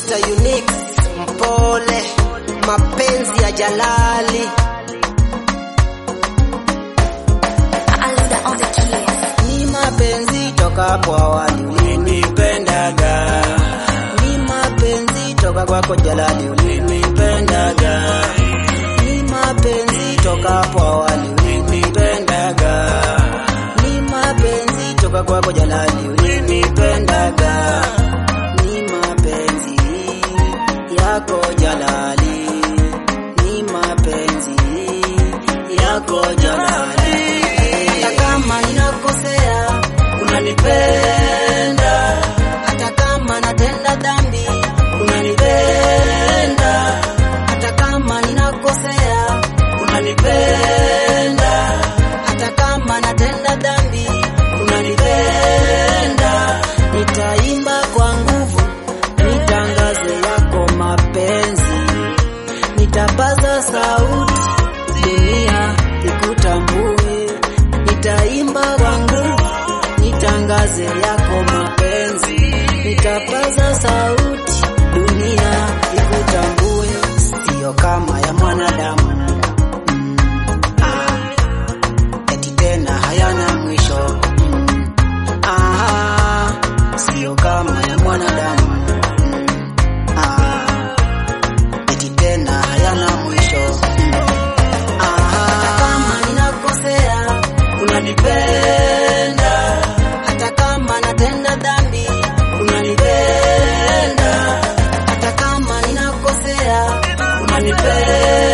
Mr. Unique mpole, mapenzi ya Jalali Aluda on the keys. ni mapenzi toka hapo awali ulinipendaga, ni mapenzi toka kwako Jalali ulinipendaga, ni mapenzi toka hapo awali ulinipendaga, ni mapenzi toka kwako Jalali ulinipendaga, ni mapenzi yako Jalali, ni mapenzi yako Jalali, hata kama ninakosea unanipenda, hata kama natenda dhambi unanipenda, hata kama ninakosea unanipenda, hata kama natenda dhambi unanipenda, nitaimba kwa nguvu nitangaze yako mapenzi, nitapaza sauti dunia ikutambue, nitaimba kwa nguvu nitangaze yako mapenzi, nitapaza sauti dunia ikutambue, sio kama ya mwanadamu mm, ah, eti tena hayana mwisho mm, ah, sio kama ya mwanadamu mm, ah, eti tena hayana mwisho mm, hata kama ninakosea unanipenda, hata kama natenda dhambi unanipenda, hata kama ninakosea unanipenda,